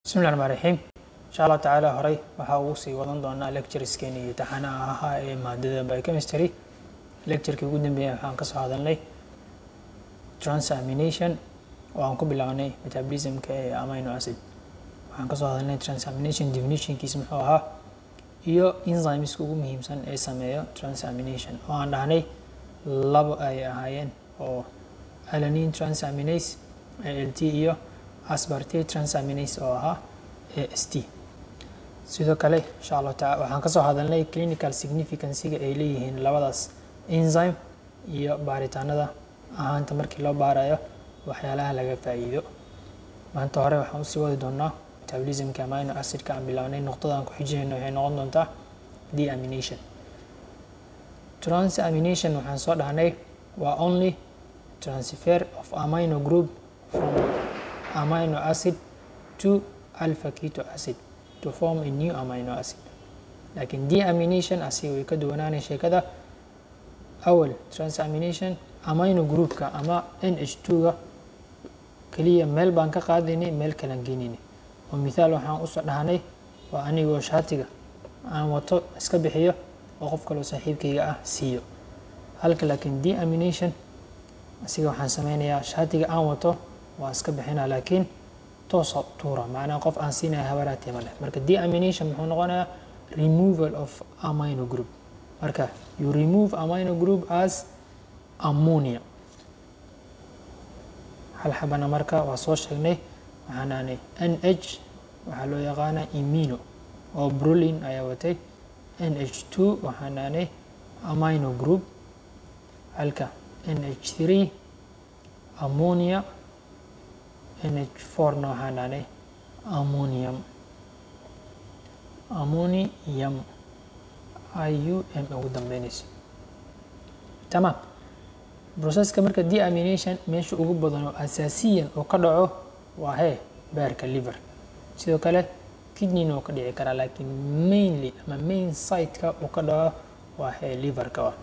bismi llahi raxmaan raxiim insha allah tacaala horey waxaa ugu sii wadan doonaa lectureskeeni iyo taxanaha ahaa ee maadada biochemistry lecturekii ugu dambeeyay waxaan kasoo hadalnay transamination oo aan ku bilownay metabolismka ee amino acid waxaan kasoo hadalnay transamination definitionkiis muxuu ahaa iyo enzymeska ugu muhiimsan ee sameeyo transamination oo aan dhahnay labo ay ahaayeen oo alanine transaminase alt iyo aspartate transaminase oo ahaa ast sidoo kale insha allahu taala waxaan kasoo hadalnay clinical significancyga ay leeyihiin labadaas enzyme iyo baaritaanada ahaanta markii loo baarayo waxyaalaha laga faa'iido maanta hore waxaan usii wadi doonaa metabolismka amino acidka aan bilownay noqdadaan ku xijinayno waxay noqon doontaa deamination transamination waxaan soo dhahnay waa only transfer of amino group from amino acid to alpha keto acid to form a new amino acid laakiin deamination asiga way ka duwanaanay sheekada awal transamination amino groupka ama n h two-ga keliya meel baan ka qaadaynay meel kalan geeninay oo mithaal waxaan usoo dhahnay waa anigoo shaatiga aan wato iska bixiyo oo qof kaloo saaxiibkayga ah siiyo halka laakiin deamination asiga waxaan sameynayaa shaatiga aan wato waa iska bixinaa laakiin toosa tuura macnaha qof aan siinaya habaraatee ma leh marka deamination muxuu noqonayaa removal of amino group marka you remove amino group as ammonia hal xabana marka waa soo sheegnay waxaan aanay n h waxaa loo yaqaanaa imino oo brolin ayaa watay n h two waxaan aanay amino group halka n h three ammonia n h fourna waxaan aanay ammonium ammonium i u m ugu dambeynayso tamaam processka marka deamination meesha ugu badan oo asaasiyan oo ka dhaco waa hee beerka liver sidoo kale kidneyna uu ka dhici karaa laakiin mainly ama main siteka uu ka dhaco waa hee liverka ah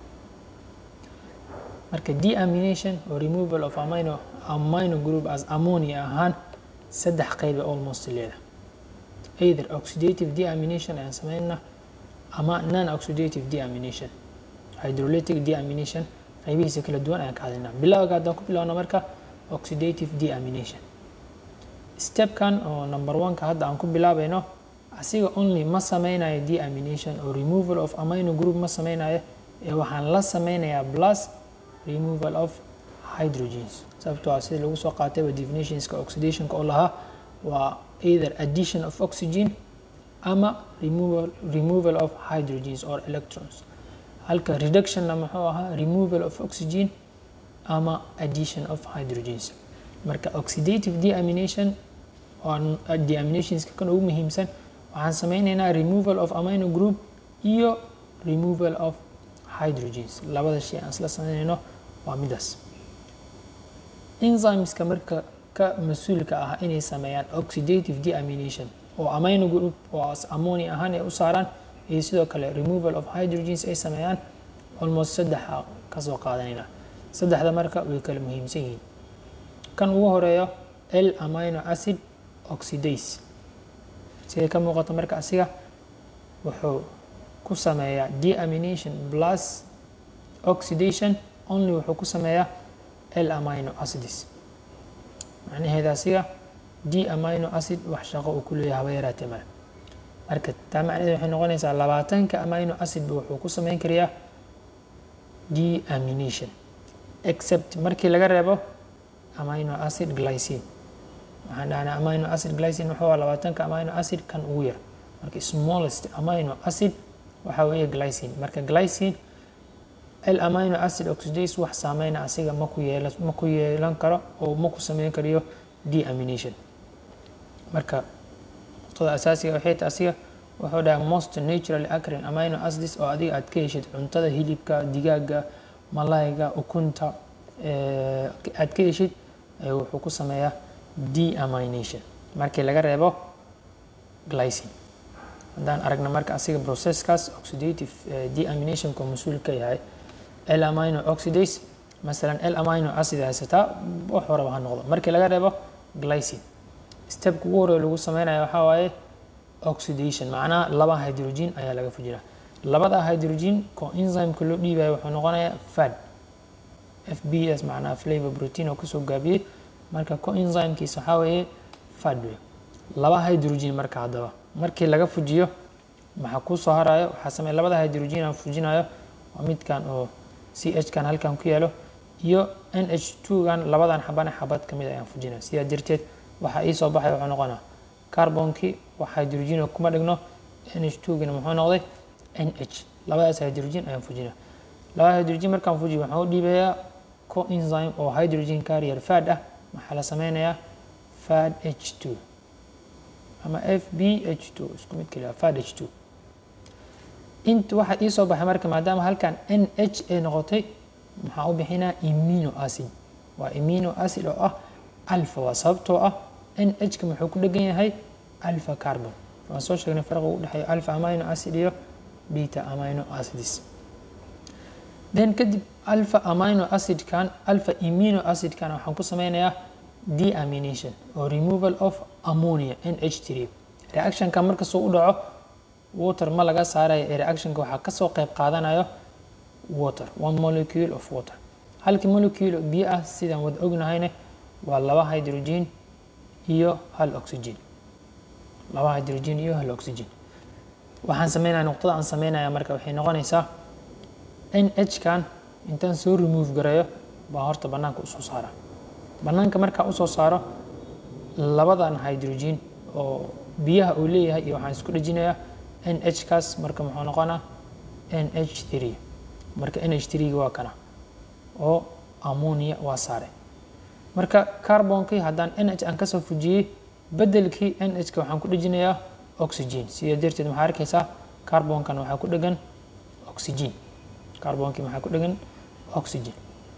marka deamination oo removal of amino amino group as ammonia ahaan saddex qeyba almost leeda either oxidative deamination ayaan sameynaa ama non oxidative deamination hydrolytic deamination qaybihiisa kala duwan ayaan ka hadlaynaa bilowga haddaan ku bilowna marka oxidative deamination stepkan oo number one-ka hadda aan ku bilaabayno asiga only ma sameynayo deamination oo removal of amino group ma sameynayo ee waxaan la sameynayaa plus removal of hydrogens sababtoo ah sida lagu soo qaatayba definitionska oxidationka oo lahaa waa either addition of oxygen ama removal, removal of hydrogens or electrons halka reductionna muxuu ahaa removal of oxygen ama addition of hydrogens marka oxidative deamination oo deaminationska kan ugu muhiimsan waxaan sameyneynaa removal of amino group iyo removal of hydrogens labada shay aan isla sameyneyno waa midaas enzymeska marka ka mas-uulka ah inay sameeyaan oxidative deamination oo amino group oo ammonia ahaan ay u saaraan iyo sidoo kale removal of hydrogens ay sameeyaan almost saddexa kasoo qaadanayna saddexda marka way kala muhiimsan yihiin kan ugu horeeyo l amino acid oxidase siday ka muuqato marka asiga wuxuu ku sameeyaa deamination plus oxidation only wuxuu ku sameeyaa l amino acids macnaheeda asiga d amino acid wax shaqo uu ku leeyahay haba yaraatee male marka taa macnaheed waxay noqonaysaa labaatanka amino acidba wuxuu ku sameyn karayaa deamination except markii laga reebo amino acid glycine waxaan dhahnaa amino acid glycine wuxuu labaatanka amino acid kan ugu yar marka smallest amino acid waxaa weeye glycine marka glycine l amino acid oxidase wax saameyna asiga maku yeel ma ku yeelan karo oo ma ku sameyn karayo deamination marka nuqtada asaasiga waxay ta asiga wuxuu dhaha most naturally acrin amino acids oo adiga aad ka heshid cuntada hilibka digaaga malayga ukunta aad ka heshid wuxuu ku sameeyaa deamination markii laga reebo glycine haddaan aragna marka asiga processkaas oxidative deaminationka mas-uul ka yahay l amino oxidase masalan l amino acid haysataa wax horaba ha noqdo markii laga reebo glycine stepka ugu horey lagu sameynaya waxaa waaye oxidation macnaha laba hydrogen ayaa laga fujinaa labada hydrogen coenzymeka loo dhiibayo wuxuu noqonayaa fad f b s macnaha flavor protein oo kasoo gaabiyey marka coenzymkiisa waxaa weeye fad wey laba hydrogen marka haddaba markii laga fujiyo maxaa kusoo harayo waxaa sameeya labada hydrogen aan fujinayo waa midkan oo c h kan halkan ku yaalo iyo n h two gan labadan xabane xabad kamid ayaan fujinaya sidaa darteed waxaa ii soo baxay wuxuu noqonaa carbonkii wax hydrogen kuma dhigno n h two gana muxuu noqday n h labadaas hydrogen ayaan fujinaya labada hydrogen markaan fujiyo waxaan u dhiibayaa coenzyme oo hydrogen carrier fad ah maxaa la sameynayaa fad h two ama f b h two isku mid kaliya fad h two inta waxaa ii soo baxay marka maadaama halkan n h ay noqotay maxaa u bixinaa imino acid waa imino acid oo ah alpha waa sababtoo ah n h ka muxuu ku dhegan yahay alpha carbon waan soo sheegnay farqa u dhexeeyo alpha amino acid iyo beta amino acids then kadib alpha amino acidkan alpha imino acidkan waxaan ku sameynayaa deamination oo removal of ammonia n h three reactionka markasuu u dhaco water ma laga saarayo ee reactionka waxaa kasoo qeyb qaadanayo water one molecule of water halkii molecule oo biyo ah sidaan wada ognahayne waa laba hydrogen iyo hal oxygen laba hydrogen iyo hal oxygen waxaan sameynaya nuqtada aan sameynaya marka waxay noqonaysaa n h kan intaan soo remove gareeyo baa horta banaanka usoo saara banaanka markaa usoo saaro labadan hydrogen oo biyaha uu leeyahay iyo waxaan isku dhejinayaa n h kaas marka muxuu noqonaa n h three marka n h three waa kana oo ammonia waa saare marka carbonkii haddaan n h aan kasoo fujiyey bedelkii n h ka waxaan ku dhejinayaa oxygen sidaa darteed maxaa arkaysaa carbonkan waxaa ku dhegan oxygen carbonkii maxaa ku dhegan oxygen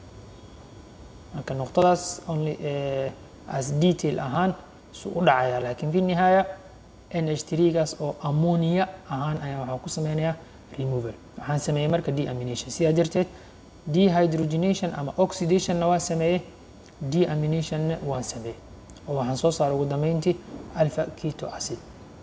marka nuqtadaas only as detail ahaan su u dhacaya laakiin fi nihaaya n h three gaas oo ammonia ahaan ayaa waxaan ku sameynayaa removal waxaan sameeyey marka deamination sidaa darteed dehydrogenation ama oxidationna waa sameeyey deaminationna waan sameeyey oo waxaan soo saaray ugu dambeyntii alpha keto acid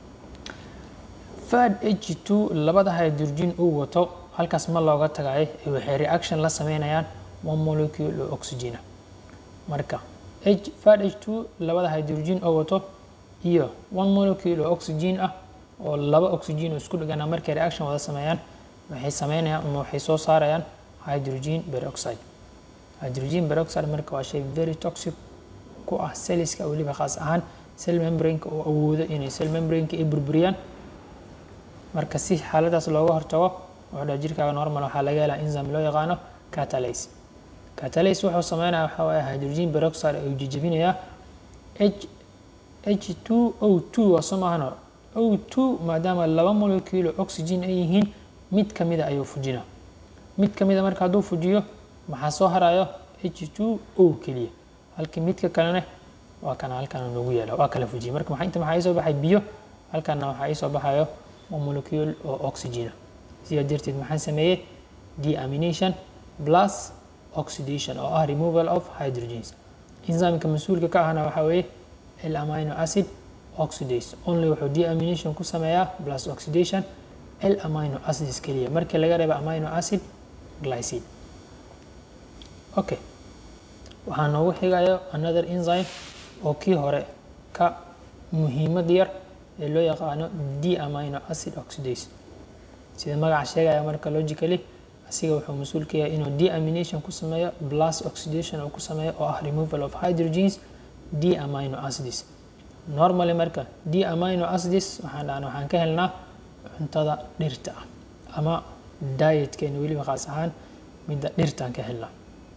fad h two labada hydrogen uu wato halkaas ma looga tagayo waxay reaction la sameynayaan one molecule oo oxygena marka h fad h two labada hydrogen oo wato iyo one molecule oo oxygen ah oo laba oxygen oo isku dhigana markay reaction wada sameeyaan waxay sameynayaan ama waxay soo saarayaan hydrogen peroxide hydrogen peroxide marka waa shay very toxic ku ah celliska weliba khaas ahaan cell membraneka oo awoodo inay cell membraneka ay burburiyaan marka si xaaladaas looga hortago wuxuu dhaha jirkaaga normal waxaa laga helaa enzyme loo yaqaano catalase catalase wuxuu sameynaya waxaa waaye hydrogen peroxide ayuu jejebinayaa h h two o two waa soo maahano o two maadaama laba molecule oxygen ay yihiin mid kamida ayuu fujinaa mid kamida marka hadduu fujiyo maxaa soo harayo h two o keliya halkii midka kalene waa kana halkana noogu yaala waa kala fujiyay marka maxaa inta maxaa ii soo baxay biyo halkana waxaa ii soo baxayo waa molecule oo oxygena sidaa darteed maxaan sameeyey deamination plus oxidation oo ah removal of hydrogens enzymeka mas-uulka ka ahna waxaa weeye l amino acid oxidase only wuxuu deamination ku sameeyaa plus oxidation l amino acids keliya markii laga reeba amino acid glycine okay waxaa noogu xigayo another enzyme oo kii hore ka muhiimad yar ee loo yaqaano deamino acid oxidase sida magaca sheegaya marka logically asiga wuxuu mas-uul ka yahay inuu deamination ku sameeyo plus oxidation uu ku sameeyo oo ah removal of hydrogens deamino acids normally marka deamino acids waxaan dhahan waxaan ka helnaa cuntada dhirta ah ama dietkeena weliba khaas ahaan midda dhirtaan ka helnaa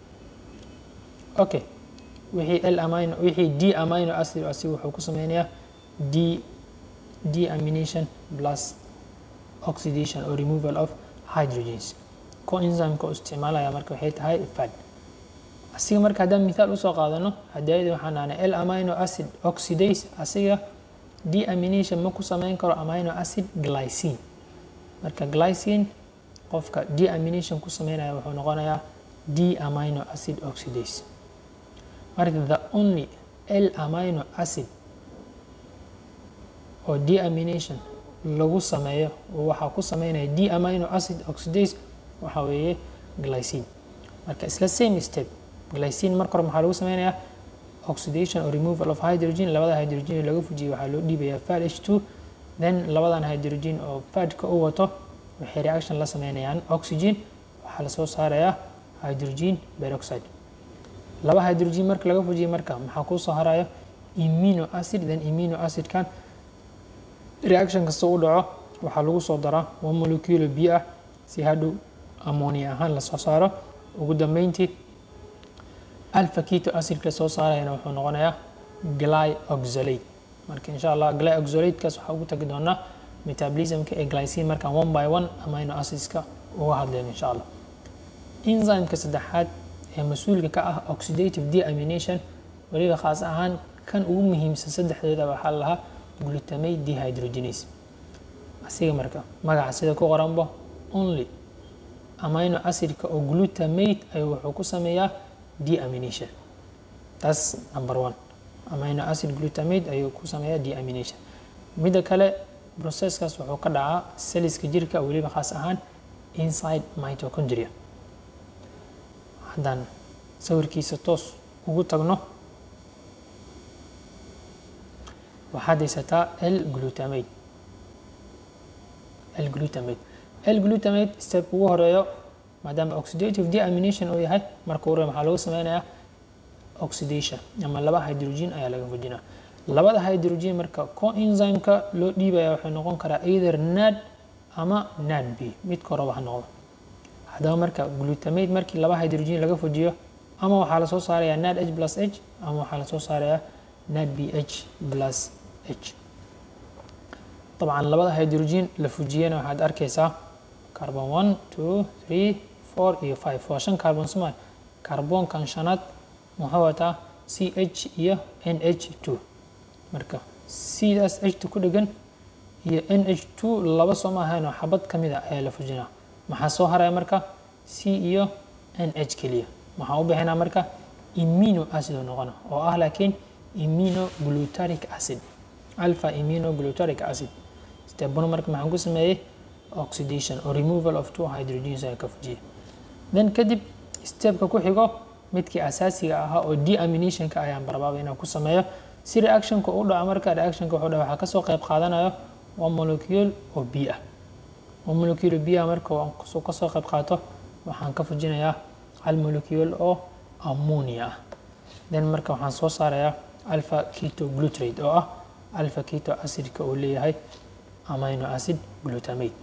okay wixii l amino wixii d amino acid asiga wuxuu ku sameynayaa d deamination plus oxidation or removal of hydrogens coenzymeka oo isticmaalaya marka waxay tahay fad asiga marka haddaan mithaal usoo qaadano hadaayada waxaan dhahnay l amino acid oxidase asiga deamination ma ku sameyn karo amino acid glycine marka glycine qofka deamination ku sameynaya wuxuu noqonayaa d amino acid oxidase marka the only l amino acid oo deamination lagu sameeyo waxaa ku sameynaya d amino acid oxidase waxaa weeye glycine marka isla same step glycine marka hore maxaa lagu sameynayaa oxidation or removal of hydrogen labada hydrogen laga fujiyay waxaa loo dhiibayaa fad h two then labadan hydrogen oo fadka u wato waxay reaction la sameynayaan oxygen waxaa lasoo saarayaa hydrogen peroxide laba hydrogen marka laga fujiyay marka maxaa kusoo haraya imino acid then imino acidkan reaction kasta u dhaco waxaa lagu soo daraa one molecule biyo ah si hadhow ammonia ahaan lasoo saaro ugu dambeyntii alpha keto acidka soo saarayana wuxuu noqonayaa glyoxolate marka insha allah glyoxolatekaas waxaa ugu tagi doonaa metabolismka ee glycine markaan one by one amino acidska uga hadlayno insha allah enzymeka saddexaad ee mas-uulka ka ah oxidative deamination weliba khaas ahaan kan ugu muhiimsan saddexdooda waxaa la lahaa glutamate dehydrogenase asiga marka magaca sida ku qoranba only amino acidka oo glutamate ayuu wuxuu ku sameeyaa deamination taas number one amino acid glutamate ayuu ku sameeyaa deamination midda kale processkaas wuxuu ka dhacaa seliska jirka weliba khaas ahaan inside mitochondria haddaan sawirkiisa toos ugu tagno waxaad haysataa l glutamate l glutamate l glutamate step ugu horeeyo maadaama oxidative deamination uu yahay marka hore maxaa lagu sameynayaa oxidation ama laba hydrogen ayaa laga fujinaa labada hydrogen marka coenzymeka loo dhiibaya waxay noqon karaa either nad ama nad b midka horeba ha noqdo haddaba marka glutamate markii laba hydrogen laga fujiyo ama waxaa lasoo saarayaa nad h plus h ama waxaa lasoo saarayaa nad b h plus h dabcan labada hydrogen la fujiyana waxaad arkaysaa carbon one two three four iyo five waa shan carbon somal carbonkan shanaad muxuu wataa c h iyo n h two marka cdaas h ku dhegan iyo n h two laba soo ma ahayn oo xabad ka mid a ayaa la fujinaa maxaa soo haraya marka c iyo n h keliya maxaa u bixinaa marka imino acid oo noqona oo ah laakiin iminoglutaric acid alpha iminoglutaric acid stebano marka maxaan ku sameeyey oxidation or removal of two hydrogens ayaa ka fujiyay then kadib stepka ku xigo midkii asaasiga ahaa oo deaminationka ayaan barbaaba inaan ku sameeyo si reactionka u dhaco marka reactionka wuxuu dhaca waxaa kasoo qayb qaadanayo one molecule oo b ah one molecule oo b ah marka aan kasoo qayb qaato waxaan ka fujinayaa hal molecule oo ammonia ah then marka waxaan soo saarayaa alpha keto glutrate oo ah alpha keto acidka uu leeyahay amino acid glutamate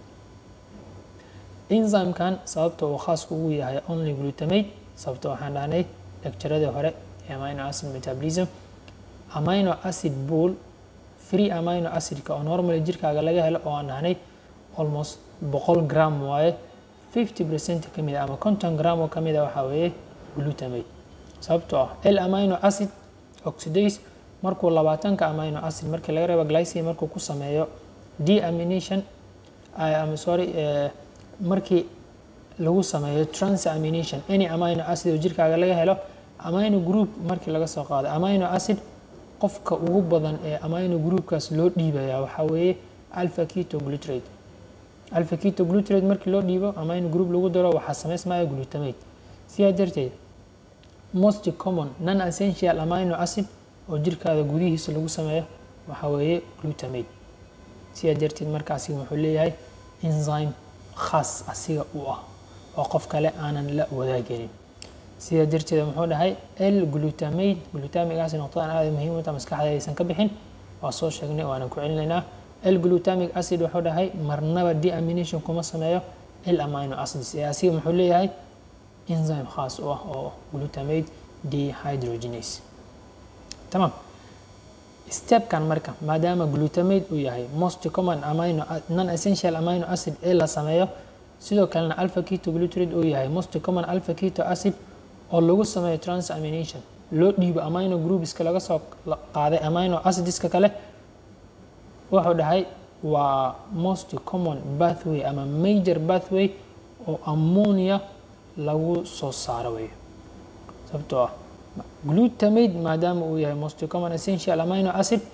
enzymekan sababta uu khaas ugu yahay only glutamate sababta waxaan dhahnay lecturadii hore ee amino acid metabolism amino acid pool free amino acidka oo normally jirkaaga laga helo oo aan dhahnay almost boqol gram waaye fifty percent ka mid ama konton gram oo ka mid a waxaa weeye glutamate sababtoo ah l amino acid oxidase markuu labaatanka amino acid markii laga reebo glycine markuu ku sameeyo deamination am sorry markii lagu sameeyo transamination any amino acid oo jirkaaga laga helo amino group markii laga soo qaado amino acid qofka ugu badan ee amino groupkaas loo dhiibaya waxaa weeye alpha keto glutrate alpha keto glutrate markii loo dhiibo amino group lagu daro waxaa sameysmaya glutamate sidaa darteed most common non essential amino acid oo jirkaada gudihiisa lagu sameeyo waxaa weeye glutamate sidaa darteed marka asiga wuxuu leeyahay enzyme khaas asiga u ah oo qof kale aanan la wadaaganin sidaa darteed muxuu dhahay l glutamate glutamic acid noqdadan aada muhiim u taha maskaxda aysan ka bixin waa soo sheegnay waanan ku celinaynaa l glutamic acid wuxuu dhahay marnaba deamination kuma sameeyo l amino acids ee asiga muxuu leeyahay enzyme khaas u ah oo glutamate dehydrogenase tamam stepkan marka maadaama glutamate uu yahay most common amino non essential amino acid ee la sameeyo sidoo kalena alpha keto glutarate uu yahay most common alpha keto acid oo lagu sameeyo transamination loo dhiibo amino groupiska laga soo qaaday amino acidiska kale wuxuu dhahay waa most common pathway ama major pathway oo ammonia lagu soo saaro weyo sababtoo ah glutamate maadaama uu yahay most common essential amino acid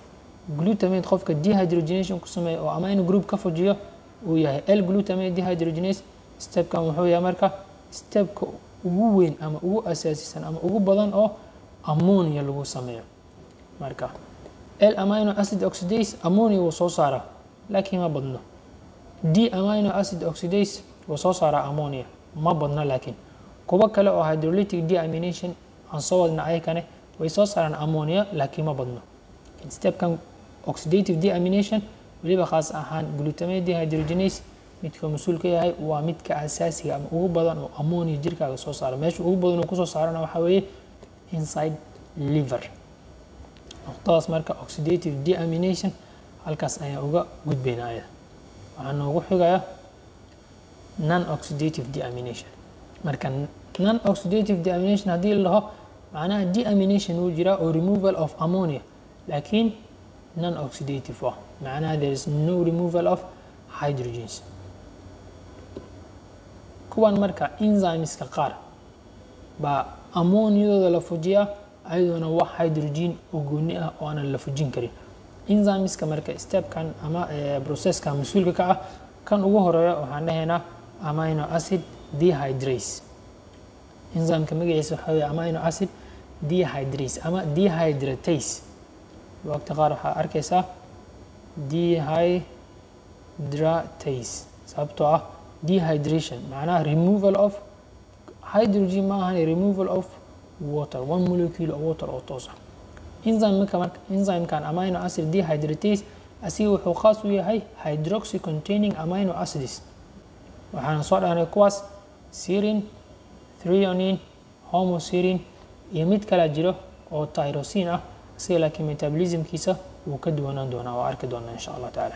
glutamate qofka dehydrogenation ku sameeya oo amino group ka fujiyo uu yahay l glutamate dehydrogenase stepkan wuxuu yahay marka stepka ugu weyn ama ugu asaasisan ama ugu badan oo ammonia lagu sameeyo marka l amino acid oxidase ammonia wuu soo saaraa laakiin ma badno d amino acid oxidase wuu soo saaraa ammonia ma badno laakiin kuwo kale oo hydrolytic deamination aan soo wadna ayakane way soo saaraan ammonia laakiin ma badno stepkan oxidative deamination weliba khaas ahaan glutamate dehydrogenase midka mas-uul ka yahay waa midka asaasiga ama ugu badan oo ammonia jirkaaga soo saara meesha ugu badan uu kusoo saarana waxaa weeye inside liver noqdadaas marka oxidative deamination halkaas ayaan uga gudbayna ayada waxaa noogu xigaya non oxidative deamination marka non oxidative deamination haddii la dhaho macnaha deamination wuu jiraa oo removal of ammonia laakiin non oxidative ah macnaha there is no removal of hydrogens kuwan marka enzymeska qaar baa ammoniadooda la fujiyaa ayadoona wax hydrogen oo gooni ah oo aanan la fujin karin enzymeska marka stepkan ama processka mas-uulka ka ah kan ugu horeeya waxaan dhahaynaa amino acid dehydrase enzymeka magaciisa waxaa weeye amino acid dehydrase ama dehydratase waqti qaar waxaa arkaysaa dehydratase sababtoo ah dehydration macnaha removal of hydrogen ma ahan removal of water one molecule of water oo toos ah enzymeka marka enzymekan amino acid dehydratase asiga wuxuu khaas u yahay hydroxy containing amino acids waxaana soo dhahnay kuwaas serin threonine homoserin iyo mid kala jiro oo tyrosin ah isaga laakiin metabolismkiisa wuu ka duwanaan doonaa oo arki doonaa insha allah tacaala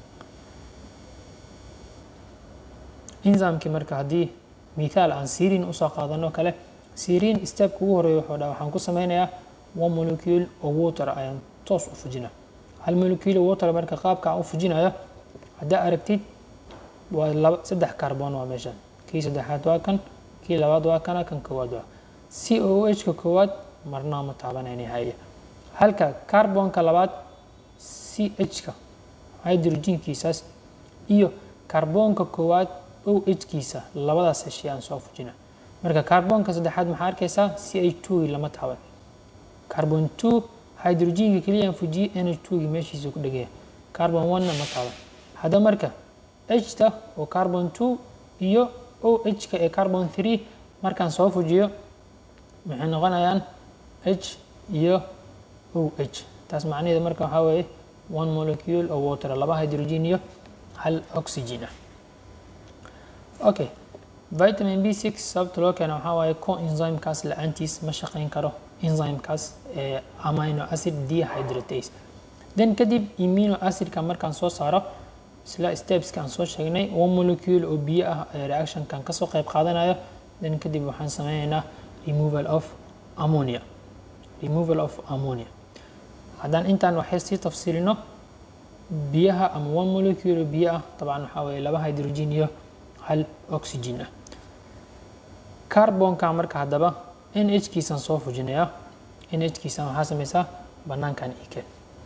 enzymekii marka haddii mithaal aan serin usoo qaadano kale serin stepka ugu horeeya wuxuu dhaa waxaan ku sameynayaa one molecule oo water ayaan toos u fujina hal molecule water marka qaabka aan u fujinayo haddaa aragtid waa laba saddex carbon waa meeshan kii saddexaad waa kan kii labaad waa kana kan koowaad waa c o h ka koowaad marnaa ma taabanayna haya halka carbonka labaad c h ka hydrogenkiisaas iyo carbonka koowaad o h kiisa labadaas heshay aan soo fujina marka carbonka saddexaad maxaa arkaysaa c h two lama taaban carbon two hydrogenka keliyaan fujiyey n h two gi meeshiisa ku dhegaya carbon one-na ma taaban hadda marka h-ta oo carbon two iyo o h-ka ee carbon three markaan soo fujiyo maxay noqonayaan h iyo o h taas macnaheeda marka waxaa weeye one molecule oo water laba hydrogen iyo hal oxygen ah okay vitamin b six sababta loo keena waxaa waaye co enzymekaas la-aantiis ma shaqeyn karo enzymekaas ee amino acid dehydratase then kadib imino acidka markaan soo saaro isla stepska aan soo sheegnay one molecule oo biyo ah ee reactionkan kasoo qayb qaadanayo then kadib waxaan sameyneynaa removal of ammonia removal of ammonia haddaan intaan waxay sii tafsiilino biyaha ama one molecule oo biyo ah dabcan waxaa weeye laba hydrogen iyo hal oxygen ah carbonka marka haddaba n h kiisaan soo fujinayaa n h kiisaan waxaa sameysaa banaankan ike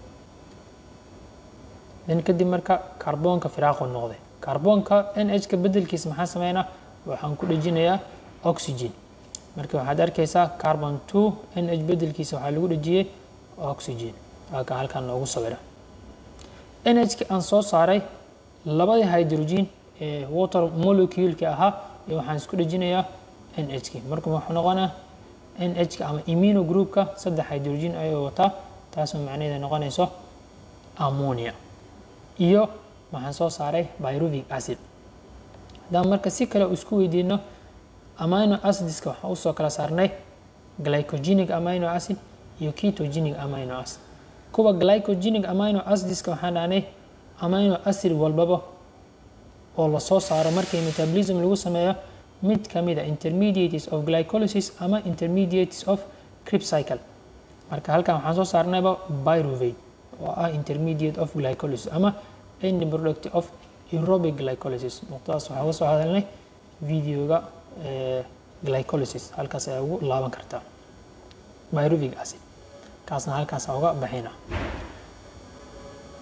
then kadib marka carbonka firaaqu noqday carbonka n h ka bedelkiisa maxaa sameynaa waxaan ku dhejinayaa oxygen marka waxaad arkaysaa carbon two n h bedelkiisa waxaa lagu dhejiyey oxygen waaka halkan noogu sawira n h ki aan soo saaray labadii hydrogen ee water molecule-ka ahaa iyo waxaan isku dhejinayaa n h ki marka wuxuu noqonaa n h ka ama imino groupka saddex hydrogen ayuu wataa taasoo macnaheeda noqonayso ammonia iyo waxaan soo saaray pyruvic acid haddaan marka si kale isku weydiino amino acidiska waxaan usoo kala saarnay glycogenic amino acid iyo ketogenic amino acid kuwa glycogenic amino acidiska waxaan dhahnay amino acid walbaba oo lasoo saaro markii metabolism lagu sameeyo mid ka mid a intermediates of glycolysis ama intermediates of crib cycle marka halkan waxaan soo saarnayba pyruvate oo ah intermediate of glycolysis ama end product of aerobic glycolysis nuqtadaas waxaa uga soo hadalnay videoga glycolysis halkaas ayaa ugu laaban kartaa pyruvic acid kaasna halkaas uga baxina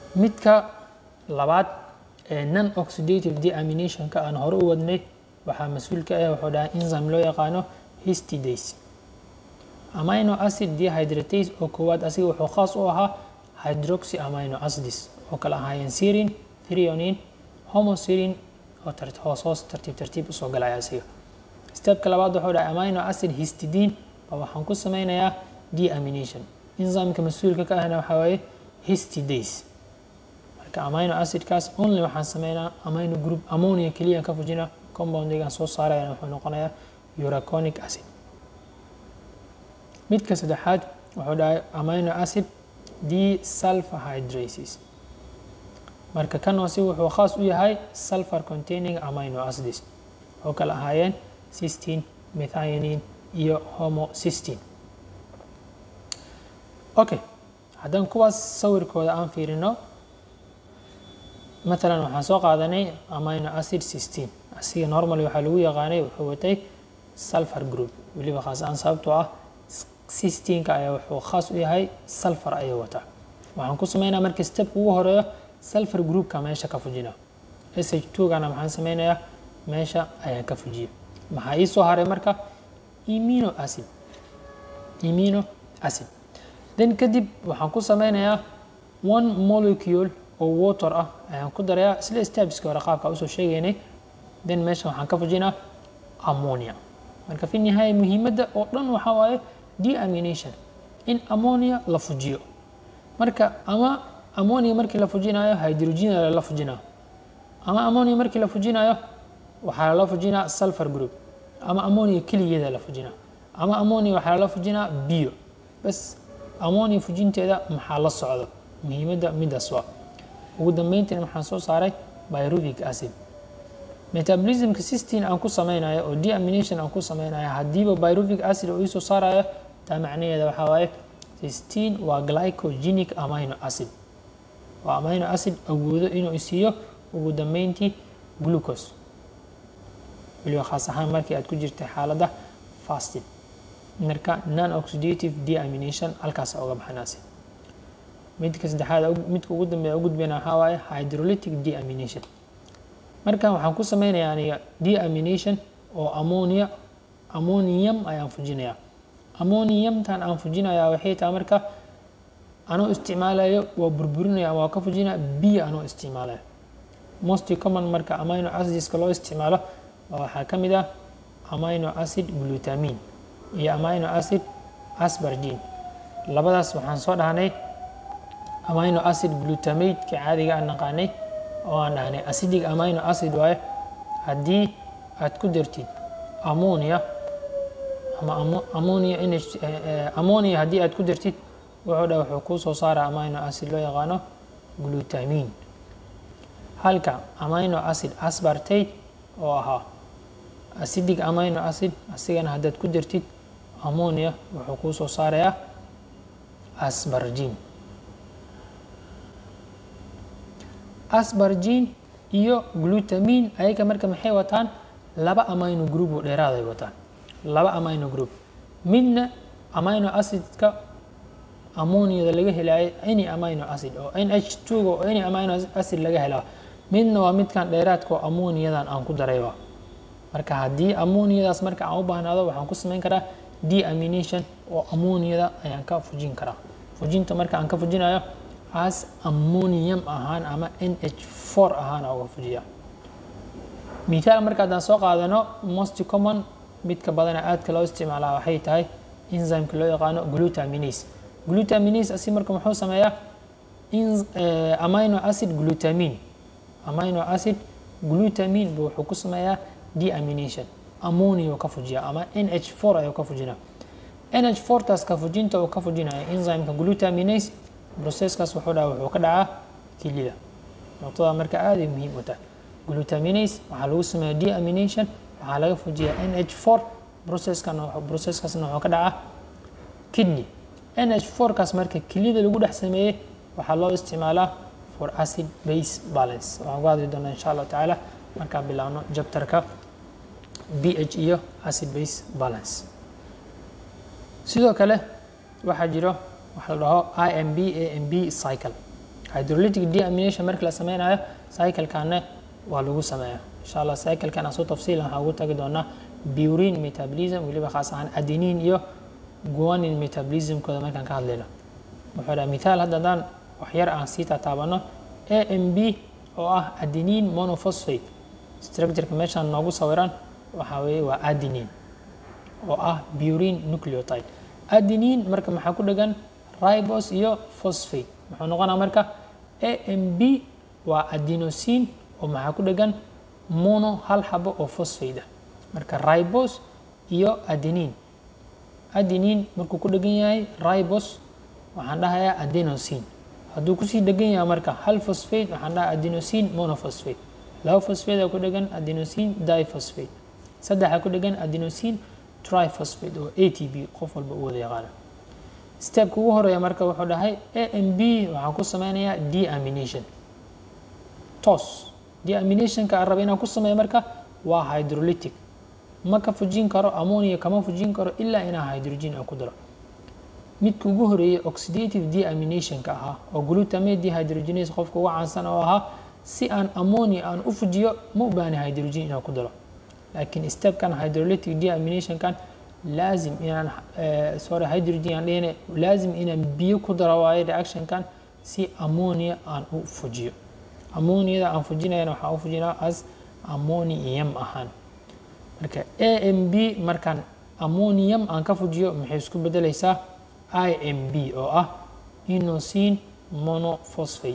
midka labaad ee non oxidative deaminationka aan hore u wadnay waxaa mas-uul ka ah wuxuu dhahay enzyme loo yaqaano histidase amino acid dehydratase oo koowaad asiga wuxuu khaas u ahaa hydroxy amino acids oo kale ahaayeen serin threonine homoserin oo hoos hoos tartiib tartiib usoo galaya asiga stepka labaad wuxuu dhahay amino acid histidine oo waxaan ku sameynayaa deamination enzymeka mas-uulka ka ahna waxaa waaye histidase marka amino acidkaas only waxaan sameynaa amino group ammonia keliya ka fujina compoundigan soo saarayana wuxuu noqonayaa uraconic acid midka saddexaad wuxuu dhahay amino acid desulfurhydrases marka kan hoose wuxuu khaas u yahay sulfur containing amino acids oo kale ahaayeen cystine methionine iyo homocystine okay haddaan kuwaas sawirkooda aan fiirino matalan waxaan soo qaadanay amino acid cystine asiga normally waxaa lagu yaqaanay wuxuu watay sulfur group weliba khaas aan sababtoo ah cystinka ayaa wuxuu khaas u yahay sulfur ayuu wataa waxaan ku sameynaa marka step ugu horeeyo sulfur groupka meesha ka fujina sh gana maxaan sameynayaa meesha ayaan ka fujiya maxaa ii soo haray marka imino acid imino acid then kadib waxaan ku sameynayaa one molecule oo water ah ayaan ku darayaa isla stepski hore qaabka usoo sheegaynay then meesha waxaan ka fujinaa ammonia marka fi nihaaya muhiimadda oo dhan waxaa waaye deamination in ammonia la fujiyo marka ama ammonia markii la fujinayo hydrogen la fujinaa ama ammonia markii la fujinayo waxaa lala fujinaa sulfur group ama ammonia keligeeda la fujinaa ama ammonia waxaa lala fujinaa bio bas ammonia fujinteeda maxaa la socdo muhiimadda midaas waa ugu dambeyntiina maxaan soo saaray pyruvic acid metabolismka cystine aan ku sameynayo oo deamination aan ku sameynayo haddiiba pyruvic acid oo iisoo saarayo taa macnaheeda waxaa waaye cystine waa glycogenic amino acid waa amino acid awoodo inuu isiiyo ugu dambeyntii glucose weliba khaas ahaan markii aad ku jirtay xaaladda fasted marka non oxidative deamination halkaas uga baxanaasi midka saddexaad midka ugu dambeeya u gudbayna waxaa waaye hydrolytic deamination markan waxaan ku sameynayaa aniga deamination oo ammonia ammonium ayaan fujinayaa ammoniumtan aan fujinayaa waxay tahay marka anoo isticmaalayo waa burburinaya ama waa ka fujinaya biyo anoo isticmaalayo most common marka amino acidska loo isticmaalo waxaa ka mid ah amino acid glutamin iyo amino acid aspargine labadaas waxaan soo dhahnay amino acid glutamate-ka caadiga aan naqaanay oo aan dhahnay acidic amino acid waaye haddii aad ku dartid ammonia ama ammonia ammonia haddii aad ku dartid wuxuu dha wuxuu kuu soo saara amino acid loo yaqaano glutamin halka amino acid aspartate oo ahaa acidic amino acid asigana haddaad ku dartid ammonia wuxuu kuu soo saarayaa aspargine aspargine iyo glutamin ayaga marka maxay wataan laba amino group oo dheeraad ay wataan laba amino group midna amino acidka ammoniada laga helayo any amino acid oo nh two oo any amino acid laga helaa midna waa midkan dheeraadka oo ammoniyadan aan ku darayba marka haddii ammoniyadaas marka aan u baahnaado waxaan ku sameyn karaa deamination oo ammoniyada ayaan ka fujin karaa fujinta marka aan ka fujinayo as ammonium ahaan ama nh four ahaan uga fujiya mithaal marka haddaan soo qaadano most common midka badana aadka loo isticmaalaa waxay tahay enzymeka loo yaqaano glutaminase glutaminase asi marka muxuu sameeyaa amino acid glutamin amino acid glutamin bu wuxuu ku sameeyaa deamination ammonia ka fujiya ama nh four ayuu ka fujinaa nh four taas ka fujinta uu ka fujinaya enzymeka glutaminase processkaas wuxuu dhaha wuxuu ka dhacaa kilida noqtada marka aad ay muhiim u tahay glutaminase waxaa lagu sameeya deamination waxaa laga fujiya nh four processkan processkaasna wuxuu ka dhacaa kidney nh four kaas marka kilida lagu dhex sameeyey waxaa loo isticmaalaa for acid base balance waxaan ku hadli doonaa insha allahu tacaala markaan bilaabno jabtarka bh iyo acid base balance sidoo kale waxaa jiro waxa la dhaho imb amb cycle hydrolytic deamination markii la sameynayo cyclekanne waa lagu sameeyaa insha allah cyclekan aan soo tafsiilan waxaan ugu tagi doonaa burine metabolism weliba khaas ahaan adenine iyo guanin metabolismkooda markaan ka hadlayno wuxuu dhaha mithaal hadda haddaan waxyar aan sii taataabano a m b oo ah adenine monophosphate structureka meeshaan noogu sawiran waxaa weeye waa adenine oo ah burine nucleotide adenine marka maxaa ku dhegan ribos iyo phosphate muxuu noqonaa marka a m b waa adenosine oo maxaa ku dhegan mono hal xabo oo phosphate ah marka ribos iyo adenine adenine markuu ku dhegan yahay ribos waxaan dhahayaa adenosine hadduu kusii dhegan yahay marka hal phosphate waxaan dhahaa adenosine monophosphate laba phosphate oo ku dhegan adenosine diphosphate saddexa ku dhegan adenosine triphosphate oo a t b qof walba u wada yaqaano stepka ugu horeeya marka wuxuu dhahay a m b waxaan ku sameynayaa deamination tos deaminationka aan raba inaan ku sameeyo marka waa hydrolytic ma ka fujin karo ammonia kama fujin karo ilaa inaa hydrogen aan ku daro midka ugu horeeyay oxidative deaminationka ahaa oo glutamate dehydrogenase qofka uga caansan oo ahaa si aan ammonia aan u fujiyo ma u baahna hydrogen inaan ku daro laakiin stepkan hydrolytic deaminationkan laazim inaan sorry hydrogen aan dhihine laazim inaan biyo ku daro waayo reactionkan si ammonia aan u fujiyo ammoniada aan fujinayana waxaan u fujinaa as ammonium ahaan marka a m b markaan ammonium aan ka fujiyo maxay isku bedelaysaa i m b oo ah inosine monophosphate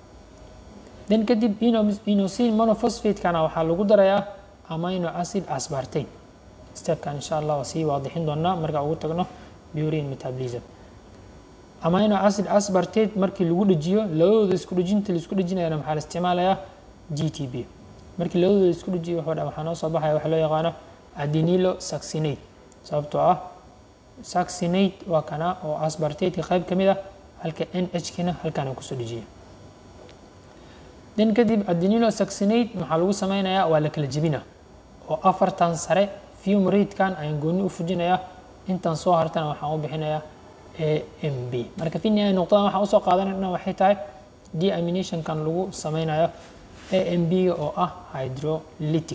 then kadib inosine monophosphate-kana waxaa lagu darayaa amino acid aspartate stepkan insha allah waa sii waadixin doonaa markaa ugu tagno burine metabolism amino acid aspartate markii lagu dhejiyo labadooda isku dhejinta laisku dhejinayana maxaa la isticmaalayaa g t b markii labadooda isku dhejiyo wuxuu dha waxaa noo soo baxaya waxa loo yaqaano adenilo saxinate sababtoo ah saxinate waa kana oo aspartate qayb ka mid ah halka n h kina halkaana kusoo dhejiya then kadib adenilo saxinate maxaa lagu sameynayaa waa la kala jebina oo afartan sare fumratekan ayaan gooni u fujinayaa intan soo hartana waxaan u bixinayaa a m b marka fi nihaaya nuqdadan waxaan usoo qaadanayna waxay tahay deaminationkan lagu sameynayo a m b ga oo ah hydrolytic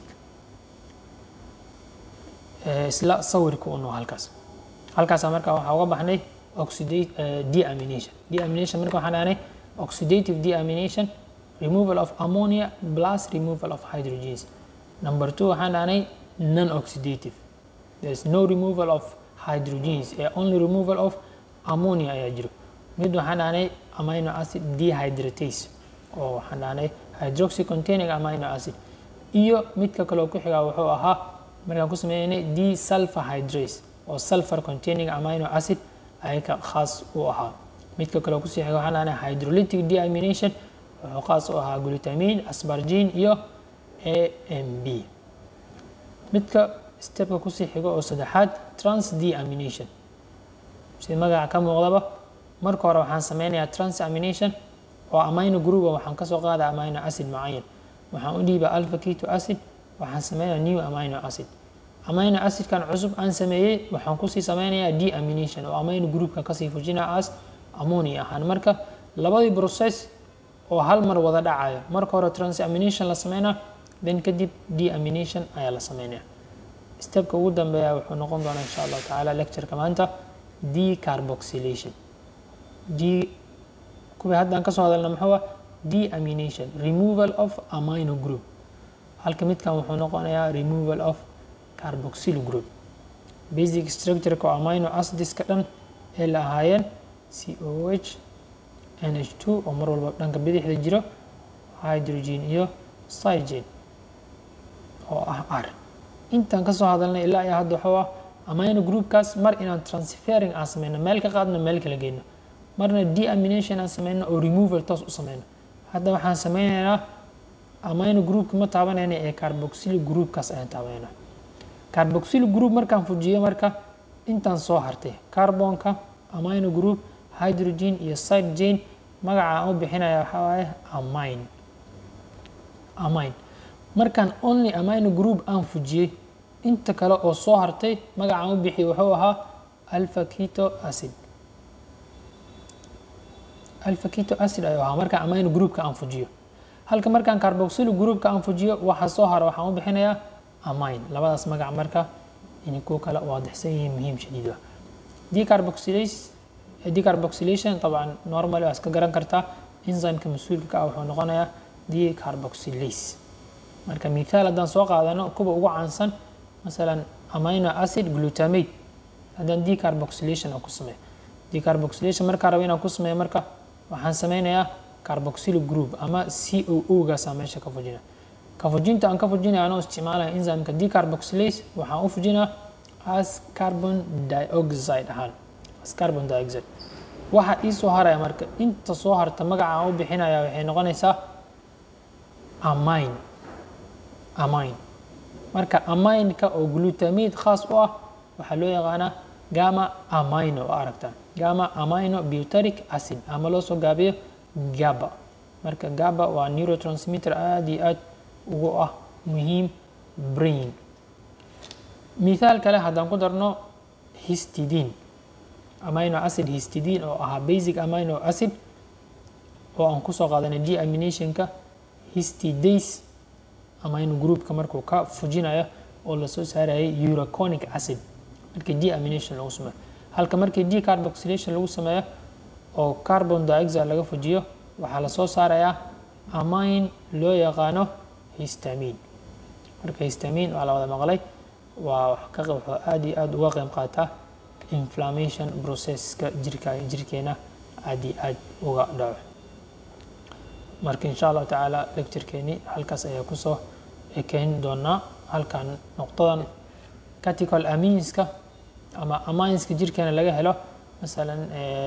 isla sawirka uno halkaas halkaasa marka waxaa uga baxnay oxidate deamination deamination marka waxaan dhahnay oxidative deamination removal of ammonia plus removal of hydrogens number two waxaan dhahnay non oxidative there is no removal of hydrogens a only removal of ammonia ayaa jiro mid waxaan dhahnay amino acid dehydratase oo waxaan dhahnay hydroxy containing amino acid iyo midka kaleo ku xigaa wuxuu ahaa markaan ku sameynay desulfahydrase oo sulfur containing amino acid ayaka khaas u ahaa midka kaleo kusii xiga waxaan dhahnay hydrolytic deamination wuxuu khaas u ahaa glutamine aspargine iyo a m b midka stepka kusii xigo oo saddexaad trans deamination sida magaca ka muuqdaba marka hore waxaan sameynayaa transamination oo amino grouba waxaan kasoo qaada amino acid mucayan waxaan u dhiiba alpha keto acid waxaan sameynaya new amino acid amino acidkan cusub aan sameeyey waxaan kusii sameynayaa deamination oo amino groupka kasii fujina as ammonia ahaan marka labadii process oo hal mar wada dhacayo marka hore transamination la sameynaa then kadib deamination ayaa la sameynaya stepka ugu dambeeya wuxuu noqon doonaa insha allahu tacaala lectureka maanta decarboxylation d kuwii haddaan kasoo hadalna muxuu ah deamination removal of amino group halka midkan wuxuu noqonayaa removal of carboxyl group basic structureka oo amino acidiska dhan ee la ahaayeen c o h n h two oo mar walba dhanka bidixda jiro hydrogen iyo cygen oo ah r intaan kasoo hadalnay ilaa iyo hadda waxuu ah amino groupkaas mar inaan transferring aan sameyno meel ka qaadno meel kala geyno marna deamination aan sameyno oo removal toos u sameyno hadda waxaan sameynaynaa amino groupka ma taabanayna ee carboxyl groupkaas ayaan taabanayna carboxyl group markaan fujiyo marka intaan soo hartay carbonka amino group hydrogen iyo cygen magaca aan u bixinaya waxaa waaye amine amine markaan only amino group aan fujiyey inta kale oo soo hartay magacaan u bixiyay wuxuu ahaa alpha keto acid alpha keto acid ayuu ahaa marka amino groupka aan fujiyo halka markaan carboxyl groupka aan fujiyo waxa soo hara waxaan u bixinayaa amine labadaas magac marka inay ku kala waadixsan yihiin muhiim shadiid ah decarboxylase decarboxylation طبعا normal waa iska garan kartaa enzymeka mas-uulka ka ah wuxuu noqonayaa decarboxylase marka mithaal haddaan soo qaadano kuwa ugu caansan masalan amino acid glutamate haddaan decarboxylation aan ku sameeyo decarboxylation markaan rabo inaan ku sameeyo marka waxaan sameynayaa carboxyl group ama c o o gaasa meesha ka fujina ka fujinta aan ka fujinaya anoo isticmaalaya enzymeka decarboxylase waxaan u fujinaa as carbon dioxide ahaan as carbon dioxide waxa ii soo haraya marka inta soo harta magaca aan u bixinaya waxay noqonaysaa amine amine marka amineka oo glutamate khaas u ah waxaa loo yaqaanaa gama amino oo aragtaan gama amino buteric acid ama loo soo gaabiyo gaba marka gaba waa neurotransmitter aada iyo aad ugu ah muhiim brain mithaal kale haddaan ku darno histidine amino acid histidine oo ahaa basic amino acid oo aan kusoo qaadanay deaminationka histidase amino groupka markuu ka fujinayo oo lasoo saarayay uraconic acid markii deamination lagu sameeyo halka markii decarboxylation lagu sameeyo oo carbon dioxide laga fujiyo waxaa lasoo saarayaa amine loo yaqaano histamin marka histamin waa la wada maqlay waa wuxuu aada iyo aada uga qeyb qaataa inflammation processka jirka jirkeena aada iyo aada uga dhaco marka insha allahu tacaala lecturekeeni halkaas ayaa kusoo ekeyn doonaa halkan noqdadan catical aminska ama aminska jirkeena laga helo masalan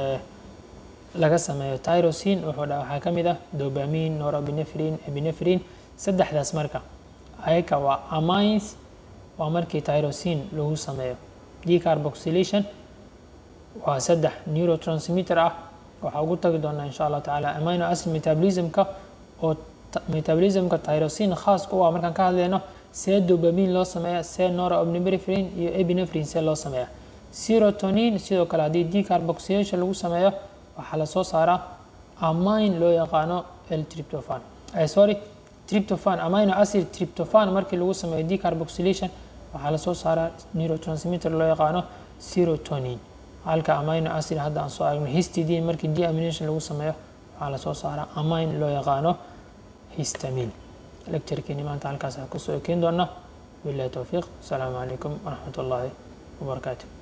laga sameeyo tyrosin wuxuu dha waxaa ka mid ah dobamin norabinefrin epinefrin saddexdaas marka ayaka waa amines waa markii tyrosin lagu sameeyo decarboxylation waa saddex neurotransmitter ah waxaa ugu tagi doonaa insha allah tacaala amino acid metabolismka oo metabolismka tyrosin khaas u ah markaan ka hadlayno see dobamin loo sameeya see norabinefrin iyo epinefrin see loo sameeya serotonin sidoo kale haddii decarboxylation lagu sameeyo waxaa lasoo saaraa amine loo yaqaano l triptophan sorry triptophan amino acid triptophan markii lagu sameeyo decarboxylation waxaa lasoo saaraa neurotransmitter loo yaqaano serotonin halka amino acid hadda aan soo aragno histidine markii deamination lagu sameeyo waxaa lasoo saaraa amine loo yaqaano histamin lecturekeeni maanta halkaas kusoo ekeyn doona billahi towfiiq asalaamu calaykum waraxmat ullaahi wabarakaatu